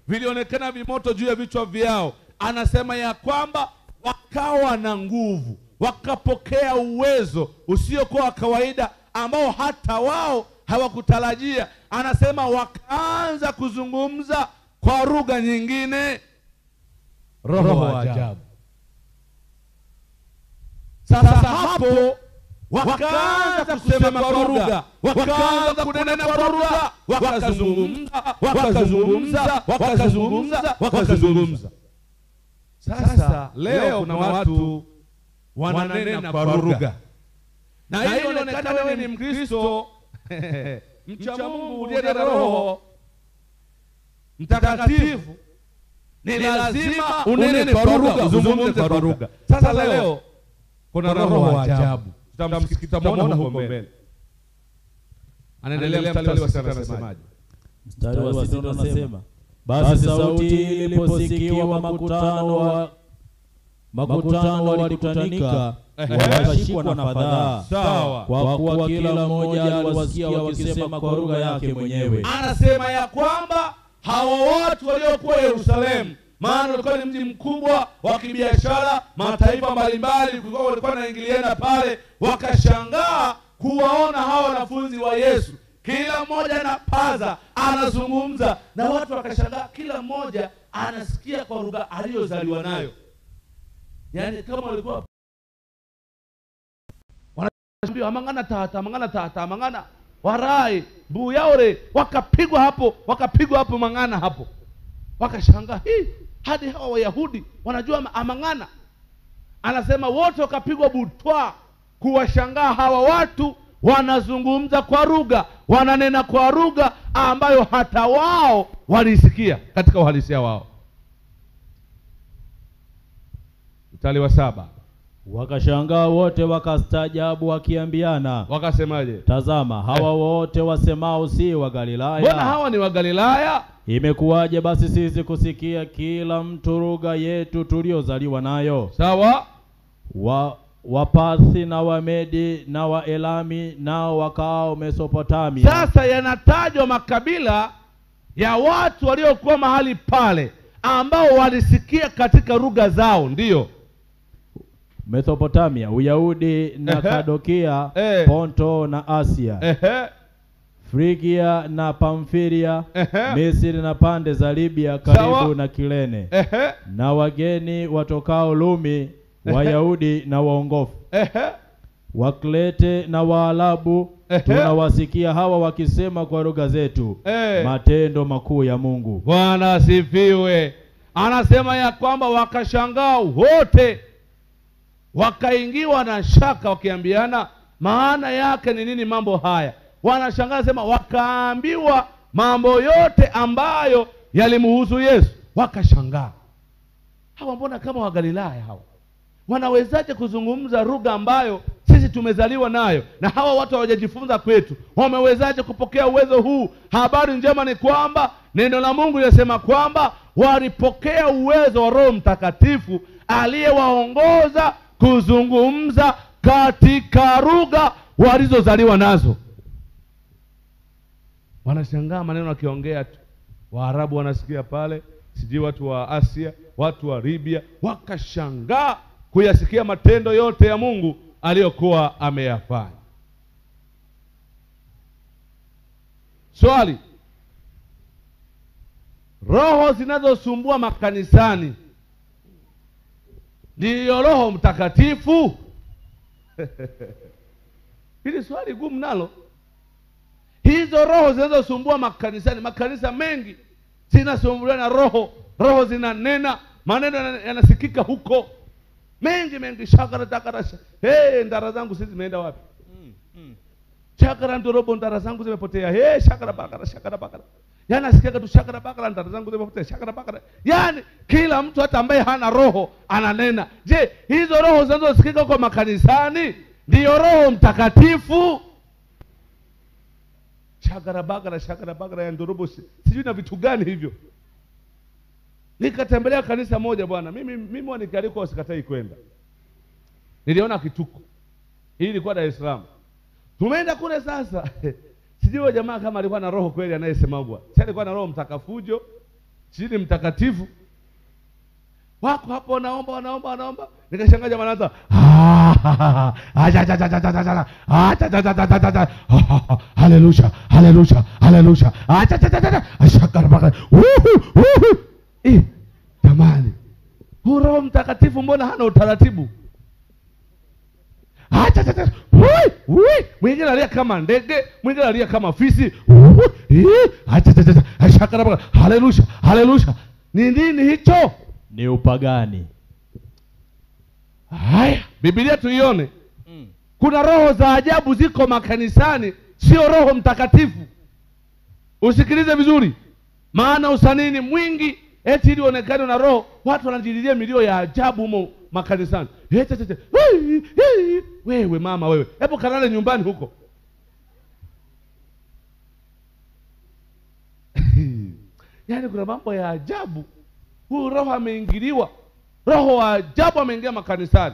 vilionekana vimoto juu ya vichwa vyao. Anasema ya kwamba wakawa na nguvu, wakapokea uwezo usiokuwa wa kawaida ambao hata wao hawakutarajia. Anasema wakaanza kuzungumza kwa lugha nyingine. Roho wa ajabu. Sasa hapo wakaanza kusema kwa lugha, wakaanza kunena kwa lugha, wakazungumza, wakazungumza, wakazungumza, wakazungumza. Sasa leo kuna watu wananena kwa lugha, na hii inaonekana wewe ni Mkristo mcha Mungu uliye na Roho Mtakatifu, ni lazima unene kwa lugha, uzungumze kwa lugha. Sasa leo kuna roho wa ajabu, tutamwona huko mbele. Anaendelea mstari wa sita, anasemaje? Mstari wa sita unasema, basi sauti iliposikiwa makutano wa makutano walikutanika wakashikwa na fadhaa, Sawa. kwa kuwa kila mmoja aliwasikia wakisema kwa lugha yake mwenyewe. Anasema ya kwamba hawa watu waliokuwa Yerusalemu, maana ulikuwa ni mji mkubwa wa kibiashara, mataifa mbalimbali kulikuwa walikuwa wanaingiliana pale, wakashangaa kuwaona hawa wanafunzi wa Yesu, kila mmoja anapaza anazungumza, na watu wakashangaa, kila mmoja anasikia kwa lugha aliyozaliwa nayo, yaani kama walikuwa Wanashambiwa, amangana tata amangana tata amangana warai buyaore, wakapigwa hapo, wakapigwa hapo mang'ana hapo, wakashangaa hii, hadi hawa Wayahudi wanajua ma- amang'ana. Anasema wote wakapigwa butwa kuwashangaa hawa watu wanazungumza kwa lugha, wananena kwa lugha ambayo hata wao walisikia katika uhalisia wao. Mstari wa saba Wakashangaa wote wakastaajabu, wakiambiana, wakasemaje? tazama, hawa wote wasemao si wa Mbona Galilaya? hawa ni wa Galilaya? Imekuwaje basi sisi kusikia kila mtu lugha yetu tuliozaliwa nayo? Sawa. wa Wapathi na Wamedi na Waelami nao wakaao Mesopotamia. Sasa yanatajwa makabila ya watu waliokuwa mahali pale ambao walisikia katika lugha zao, ndiyo Mesopotamia, Uyahudi na Ehe. Kadokia, Eh. Ponto na Asia, ehe, Frigia na Pamfilia, Ehe. Misri na pande za Libya karibu Sawa. na Kirene, ehe, na wageni watokao Lumi, Wayahudi na waongofu, ehe, Wakrete na Waarabu, Ehe. tunawasikia hawa wakisema kwa lugha zetu Eh. matendo makuu ya Mungu. Bwana asifiwe. Anasema ya kwamba wakashangaa wote, wakaingiwa na shaka, wakiambiana maana yake ni nini mambo haya. Wanashangaa sema, wakaambiwa mambo yote ambayo yalimhusu Yesu, wakashangaa hawa, mbona kama Wagalilaya hawa wanawezaje kuzungumza lugha ambayo sisi tumezaliwa nayo na hawa watu hawajajifunza kwetu? Wamewezaje kupokea uwezo huu? Habari njema ni kwamba neno la Mungu linasema kwamba walipokea uwezo wa Roho Mtakatifu aliyewaongoza kuzungumza katika lugha walizozaliwa nazo. Wanashangaa maneno akiongea tu, Waarabu wanasikia pale, sijui watu wa Asia, watu wa Libya wakashangaa kuyasikia matendo yote ya Mungu aliyokuwa ameyafanya. Swali, roho zinazosumbua makanisani ndiyo Roho Mtakatifu? Hili swali gumu nalo. Hizo roho zinazosumbua makanisani, makanisa mengi zinasumbuliwa na roho, roho zinanena, maneno yana- yanasikika huko mengi mengi, shakara takara, sha- hey, ndara zangu sisi zimeenda wapi? Shakara ndorobo, ndara zangu zimepotea. Hey, shakara bakara, shakara bakara, yani asikia tu shakara bakara, ndara zangu zimepotea, shakara bakara. Yani kila mtu hata ambaye hana roho ananena. Je, hizo roho zinazosikika kwa makanisani ndiyo Roho Mtakatifu? shagara bagara shagara bagara ya ndorobo si- sijui na vitu gani hivyo. Nikatembelea kanisa moja bwana, mimi mimi wanikaliko sikatai kwenda, niliona kituko. Hii ilikuwa Dar es Salaam, tumeenda kule sasa sijui huyo jamaa kama alikuwa na roho kweli anayesemagwa, si alikuwa na roho mtakafujo chini mtakatifu wako hapo wanaomba wanaomba wanaomba nikashangaa jamaa anaanza haleluya haleluya haleluya ashakarabaka jamani huu roho mtakatifu mbona hana utaratibu Acha, acha, acha. Ui, ui. mwingine alia kama ndege mwingine alia kama fisi Ui, ii. Acha, acha, acha. Ashakarabaka. haleluya haleluya ni nini hicho ni upagani haya bibilia tuione mm. kuna roho za ajabu ziko makanisani sio roho mtakatifu usikilize vizuri maana usanini mwingi eti ili uonekane na roho watu wanajililia milio ya ajabu humo makanisani Eti, eti, eti. Wei, hei. wewe mama wewe hebu kalale nyumbani huko yaani kuna mambo ya ajabu huyu roho ameingiliwa roho wa ajabu ameingia makanisani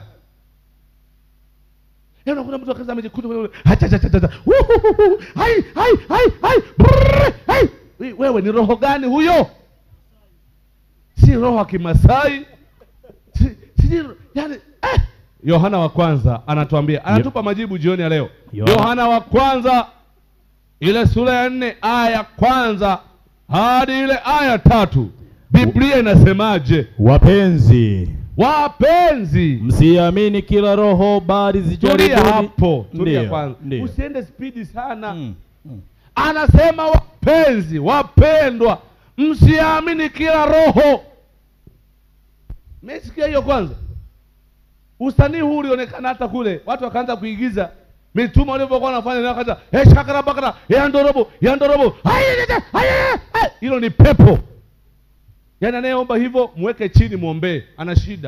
Yaani unakuta mtu akaza amejikuta wewe acha acha acha acha. Wuhuhuhu. hai hai hai hai Brrr. hai We- wewe ni roho gani huyo si roho wa kimasai si, si yani eh. yohana wa kwanza anatuambia anatupa majibu jioni ya leo Yohana. yohana wa kwanza ile sura ya nne aya ya kwanza hadi ile aya ya tatu biblia inasemaje wapenzi wapenzi msiamini kila roho bali tulia zijaribuni hapo tulia Ndiyo, kwanza ndiyo. usiende spidi sana Mm, mm. anasema wapenzi wapendwa msiamini kila roho mesikia hiyo kwanza usanii huu ulionekana hata kule watu wakaanza kuigiza mitume walivyokuwa wanafanya na wakaanza eh shakara bakara ya ndorobo ya ndorobo Ai, ai, ai, ai, ai, ai. hilo ni pepo yaani anayeomba hivyo mweke chini mwombee ana shida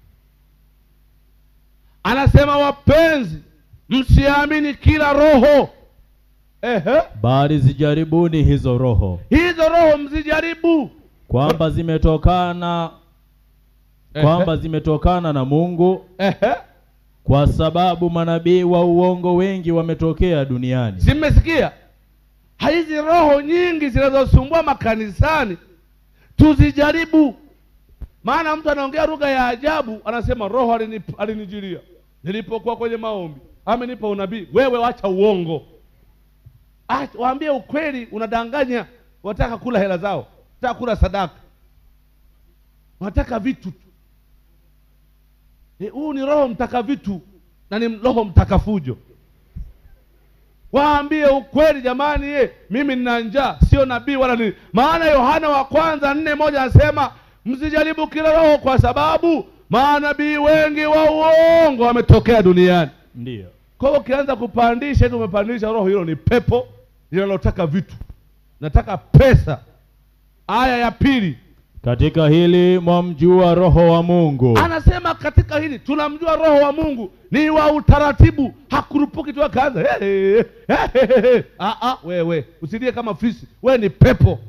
anasema wapenzi msiamini kila roho Ehe. bali zijaribuni hizo roho hizo roho mzijaribu kwamba zimetokana kwamba zimetokana na Mungu Ehe. kwa sababu manabii wa uongo wengi wametokea duniani si mmesikia hizi roho nyingi zinazosumbua makanisani tuzijaribu maana mtu anaongea lugha ya ajabu anasema roho alini- alinijilia nilipokuwa kwenye maombi amenipa unabii wewe wacha uongo Acha- waambie ukweli unadanganya wataka kula hela zao wataka kula sadaka wanataka vitu tu Eh, huu ni roho mtaka vitu na ni roho mtaka fujo waambie ukweli jamani ye mimi nina njaa sio nabii wala nini maana yohana wa kwanza nne moja anasema msijaribu kila roho kwa sababu manabii wengi wa uongo wametokea duniani ndiyo kwa hiyo ukianza kupandisha eti umepandisha roho hilo ni pepo linalotaka vitu nataka pesa aya ya pili katika hili mwamjua roho wa Mungu anasema katika hili tunamjua roho wa mungu ni wa utaratibu hakurupuki tu akaanza "Hey, hey, hey, hey." Ah, ah, wewe usilie kama fisi wewe ni pepo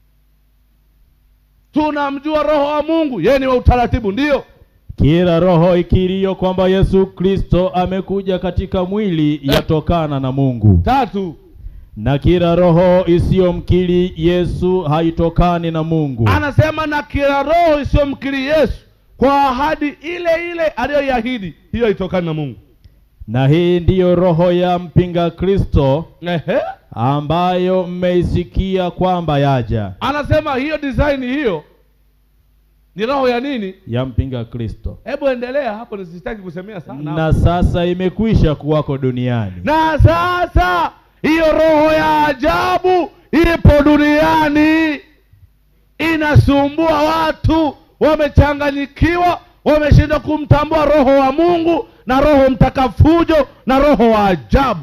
tunamjua roho wa mungu yeye ni wa utaratibu ndiyo kila roho ikiriyo kwamba Yesu Kristo amekuja katika mwili yatokana na Mungu tatu na kila roho isiyomkiri Yesu haitokani na Mungu anasema na kila roho isiyomkiri yesu kwa ahadi ile ile aliyoiahidi hiyo haitokani na mungu na hii ndiyo roho ya mpinga Kristo Ehe. ambayo mmeisikia kwamba yaja anasema hiyo design hiyo ni roho ya nini ya mpinga Kristo hebu endelea hapo nisitaki kusemea sana na sasa imekwisha kuwako duniani na sasa hiyo roho ya ajabu ipo duniani inasumbua watu wamechanganyikiwa wameshindwa kumtambua roho wa mungu na roho mtakafujo na roho wa ajabu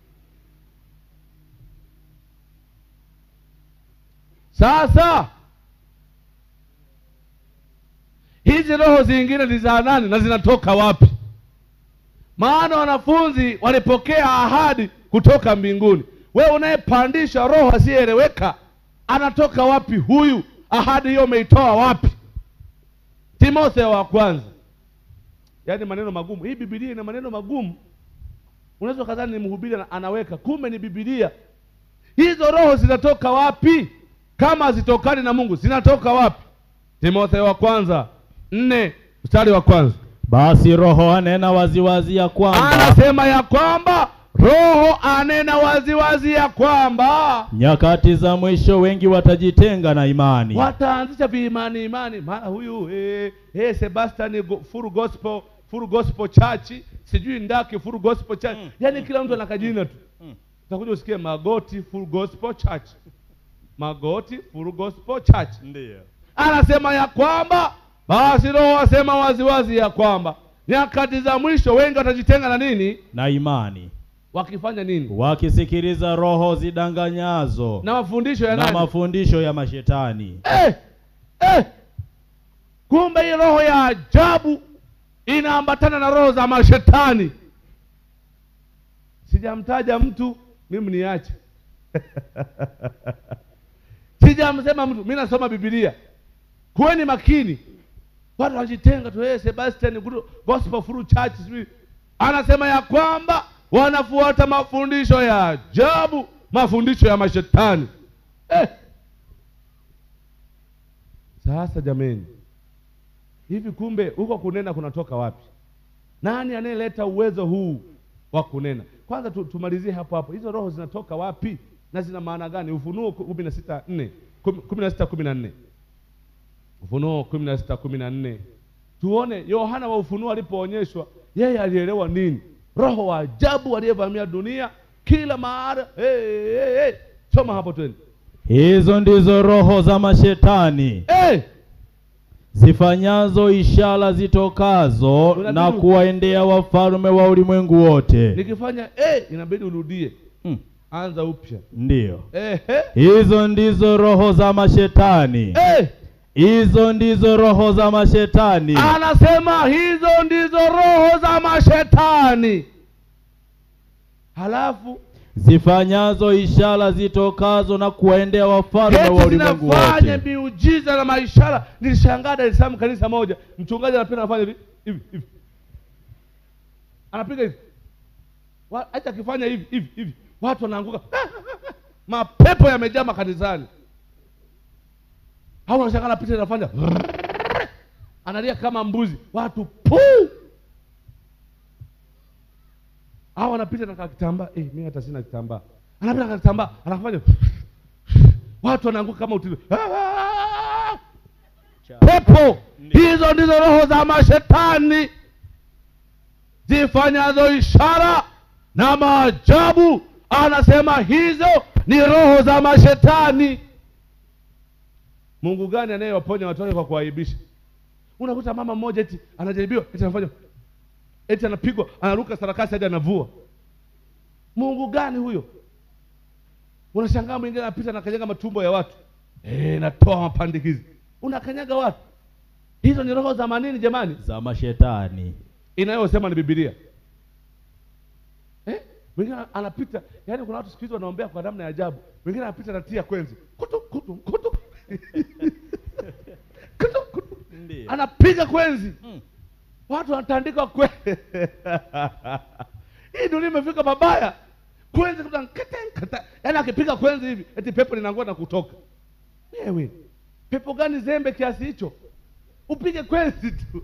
sasa hizi roho zingine ni za nani na zinatoka wapi maana wanafunzi walipokea ahadi kutoka mbinguni wewe unayepandisha roho asiyeeleweka anatoka wapi huyu ahadi hiyo umeitoa wapi timotheo wa kwanza yaani maneno magumu hii bibilia ina maneno magumu unaweza ukadhani ni mhubiri ana- anaweka kumbe ni bibilia hizo roho zinatoka wapi kama hazitokani na mungu zinatoka wapi timotheo wa kwanza nne mstari wa kwanza basi roho anena waziwazi ya kwamba anasema ya kwamba roho anena waziwazi ya kwamba nyakati za mwisho wengi watajitenga na imani wataanzisha viimani imani maana huyu eh, eh, sebastian go, full gospel full gospel church sijui ndaki full gospel church Mm. yaani kila mtu ana kajina tu Mm. utakuja usikie magoti full gospel church magoti full gospel church ndiyo anasema ya kwamba basi roho asema waziwazi ya kwamba nyakati za mwisho wengi watajitenga na nini na imani wakifanya nini wakisikiliza roho zidanganyazo na mafundisho ya na nani mafundisho ya mashetani eh, eh. kumbe hii roho ya ajabu inaambatana na roho za mashetani sijamtaja mtu mimi niache sijamsema mtu mi nasoma bibilia kuweni makini watu wanajitenga tu hey, sebastian Guru- gospel full church sijui anasema ya kwamba wanafuata mafundisho ya ajabu mafundisho ya mashetani eh. sasa jameni hivi kumbe huko kunena kunatoka wapi nani anayeleta uwezo huu wa kunena kwanza tu, tumalizie hapo hapo hizo roho zinatoka wapi na zina maana gani ufunuo kumi na sita nne kumi kumi na sita kumi na nne ufunuo kumi na sita kumi na nne tuone yohana wa ufunuo alipoonyeshwa yeye alielewa nini roho wa ajabu aliyevamia dunia kila mahali hey, hey, hey. soma hapo twende hizo ndizo roho za mashetani hey! zifanyazo ishara zitokazo Unabidi na u- kuwaendea wafalme wa ulimwengu wote nikifanya hey, inabidi urudie hmm. anza upya ndiyo hey, hizo ndizo roho za mashetani hey. hizo ndizo roho za mashetani anasema hizo ndizo roho za mashetani halafu zifanyazo ishara zitokazo na kuwaendea wafalme wa eti ulimwengu zinafanya wote miujiza na maishara nilishangaa dar es salaam kanisa moja mchungaji anapenda anafanya hivi hivi hivi anapiga hivi Wa- hata akifanya hivi hivi hivi watu wanaanguka mapepo yamejaa makanisani au anashangaa anapita anafanya analia kama mbuzi watu puu au anapita na kakitambaa eh, mimi hata sina kitambaa anapita na kitambaa anafanya watu wanaanguka kama utilo pepo hizo ndizo roho za mashetani zifanyazo ishara na maajabu anasema hizo ni roho za mashetani mungu gani anayewaponya watu wake kwa kuwaibisha unakuta mama mmoja eti anajaribiwa eti anafanya eti anapigwa anaruka sarakasi hadi anavua mungu gani huyo unashangaa mwingine anapita anakanyaga matumbo ya watu e, natoa mapandikizi unakanyaga watu hizo ni roho za manini jamani za mashetani inayosema ni bibilia eh? mwingine anapita yaani kuna watu siku hizi wanaombea kwa namna ya ajabu mwingine anapita natia kwenzi kutu kutu kutu kutu kutu Ndiyo. anapiga kwenzi Mm. watu wanatandikwa kwe hii dunia imefika mabaya kwenzi kuta nkata, nkata. yaani akipiga kwenzi hivi eti pepo linaangua na kutoka wewe pepo gani zembe kiasi hicho upige kwenzi tu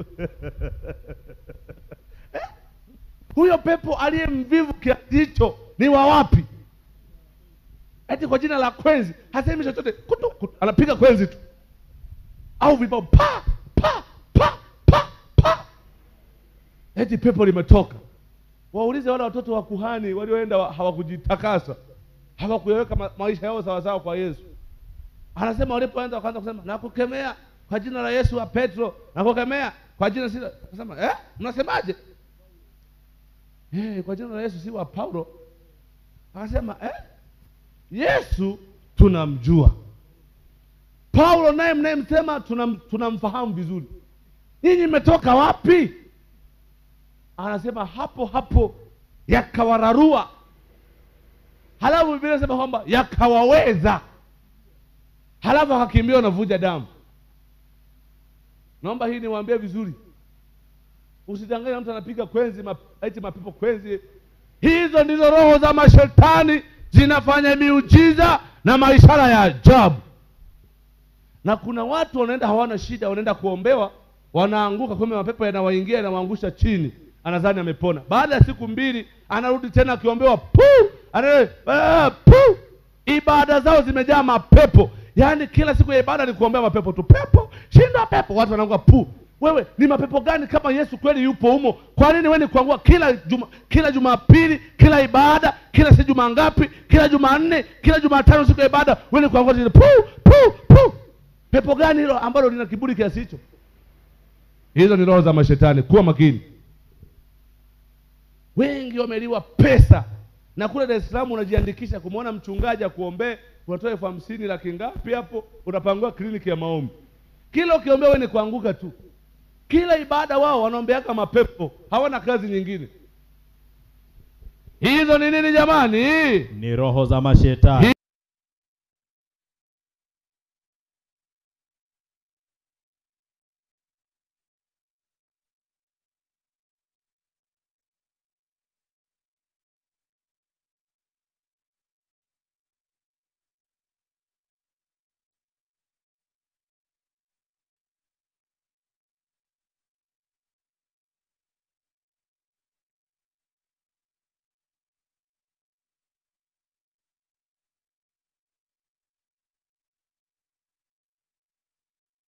Eh? huyo pepo aliye mvivu kiasi hicho ni wa wapi eti kwa jina la kwenzi hasemi chochote kutu, kutu. anapiga kwenzi tu au vibao pa pa pa pa pa eti pepo limetoka waulize wale watoto wa kuhani walioenda wa- hawakujitakasa hawakuyaweka ma maisha yao sawasawa kwa yesu anasema walipoanza wakaanza kusema nakukemea kwa jina la yesu wa petro nakukemea kwa jina si akasema eh mnasemaje eh kwa jina la yesu si wa paulo akasema eh yesu tunamjua paulo naye mnayemsema tunam, tunamfahamu vizuri nyinyi mmetoka wapi anasema hapo hapo yakawararua halafu biblia inasema kwamba yakawaweza halafu akakimbia wanavuja damu naomba hii niwaambie vizuri usidanganya mtu anapiga kwenzi map, eti mapepo kwenzi hizo ndizo roho za mashetani zinafanya miujiza na maishara ya ajabu na kuna watu wanaenda hawana shida wanaenda kuombewa wanaanguka kumbe mapepo yanawaingia yanawaangusha chini anadhani amepona baada ya siku mbili anarudi tena akiombewa pu ana ah, pu ibada zao zimejaa mapepo yaani kila siku ya ibada ni kuombea mapepo tu pepo shinda pepo watu wanaangua pu wewe ni mapepo gani kama yesu kweli yupo humo kwa nini wewe ni kuangua kila juma, kila jumapili kila ibada kila si juma ngapi kila jumanne kila jumatano siku ya ibada wewe ni kuangua tena, pu pu pu pepo gani hilo ambalo lina kiburi kiasi hicho hizo ni roho za mashetani kuwa makini wengi wameliwa pesa na kule dar es salaam unajiandikisha kumwona mchungaji akuombee unatoa elfu hamsini laki ngapi hapo unapangiwa kliniki ya maombi kila ukiombea wewe ni kuanguka tu kila ibada wao wanaombeaka mapepo hawana kazi nyingine hizo ni nini jamani ni roho za mashetani